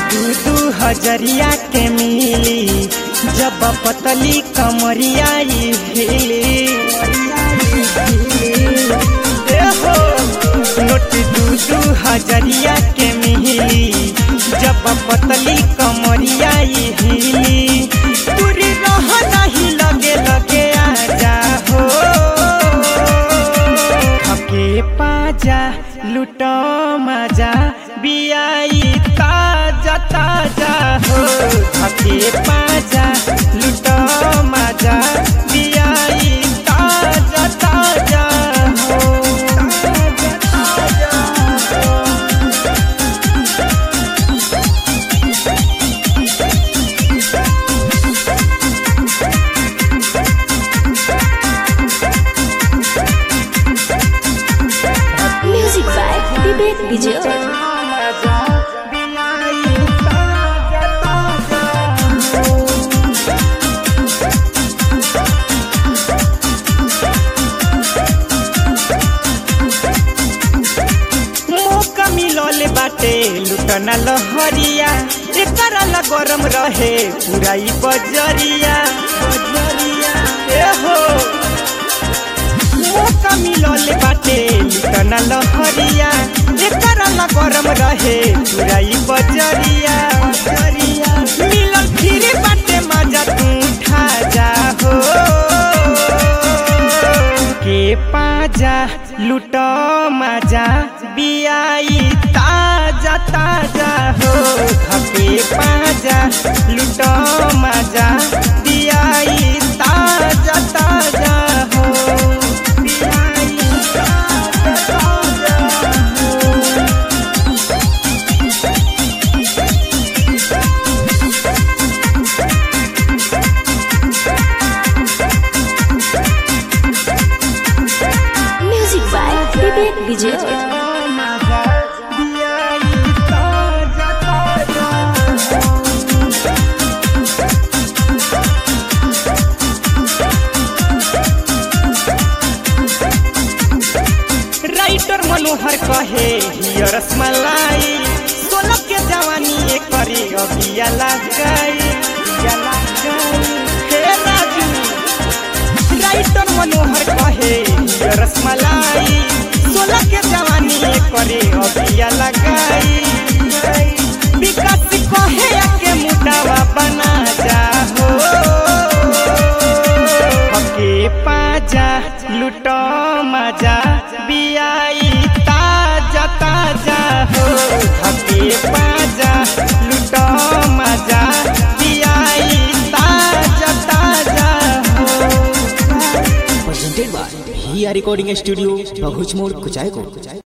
दू दू हजरिया के मिली जब पतली कमरिया ई हिली ए हो नोट दू दू हजरिया के मिली जब पतली कमरिया ई हिली पूरी रह नहीं लगे लगे आजा हो हके पाजा लुटो मजा बियाई ताजा ताजा हो हके पाजा लुटो मजा बियाई ताजा ताजा हो ताजा ताजा हो Music by Vivek Vijay. मौका मिलल बाटे लुटना लहरिया एकरा ला गरम रहे पूरा ई बजरिया बजरिया ए हो मौका मिलल बाटे लुटना लहरिया एकरा ला गरम रहे पूरा ई बजरिया बजरिया मिलल फिर बाटे मजा तू उठा जा हो के पाजा लुटो मजा बियाई ताजा ताजा हो हके पाजा लुटो मजा बियाई ताजा ताजा हो बियाई ताजा ताजा हो Music by Vivek Vijay. Writer Manohar कहे हिय रसमलाई सोलह के जवानी एक करी अबिया लग गई अबिया लग गई। हे राजू राइटर मनोहर कहे हिय रसमलाई सोलह के जवानी एक करी अबिया लगाई विकास कहे के मुटावा बना जा हो हके पाजा लुटो मजा बियाई ताजा ताजा हो हके पाजा लुटो मजा बियाई ताजा ताजा हो presented by Hia Recording Studio, Bahuchmore, Kuchaiko.